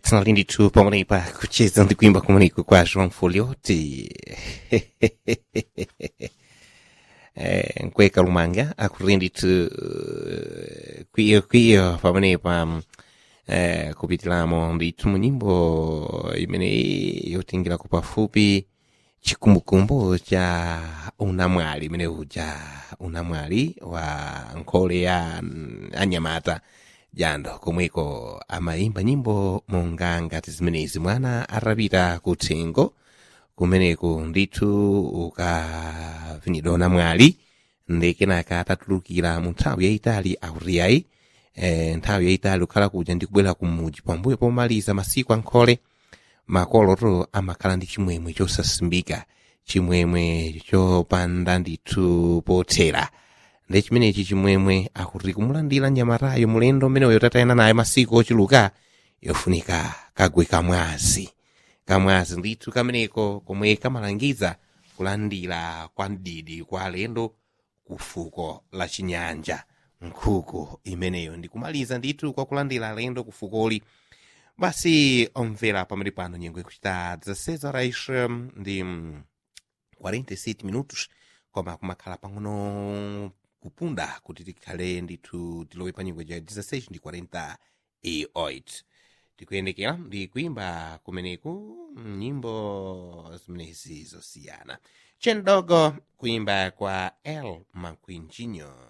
tinali ndithu pamwenepa kucheza ndi kuimba kumeneko kwa joão foliote eh, nkweka lumanga akuli ndithu eh, kwiyo kwiyo pamenepa mm, eh, kupitiramo ndithu mu nyimbo imeneyi yotingirako pafupi chikumbukumbu cha unamwali imene uja unamwali wa nkhole ya mm, anyamata jando komweko amayimba nyimbo monga ngati zimenezi mwana atapita kuthengo kumeneko ndithu ukavinidwa unamwali ndi kenaka atatulukira mu nthawi yayitali akutiyayi e, nthawi yayitali kukhala kuja ndi kubwera kumuji pambuyo pomaliza masiku ankhole makoloto amakhala ndi chimwemwe chosasimbika chimwemwe chopanda ndithu pothera ndi chimenechi chimwemwe akuti kumulandira nyamatayo mulendo umeneyo tatayana naye masiku ochuluka yofunika kagwe kamwazi kamwazi ndithu kameneko komwe kamalangiza kulandira kwa mdidi kwa alendo ku fuko la chinyanja nkhuku imeneyo ndikumaliza ndithu kwa kulandira alendo ku fukoli basi omvera pamene pano nyengo ikuchita 16 horas hum, ndi mm, 47 minutos koma kumakhala pang'ono kupunda kuti tikhale ndithu tilowe pa nyengo ja 16 ndi 48 tikuyendekera ndi kuimba kumeneku nyimbo zimenezi zosiyana chendogo kuimba kwa el manquinjinho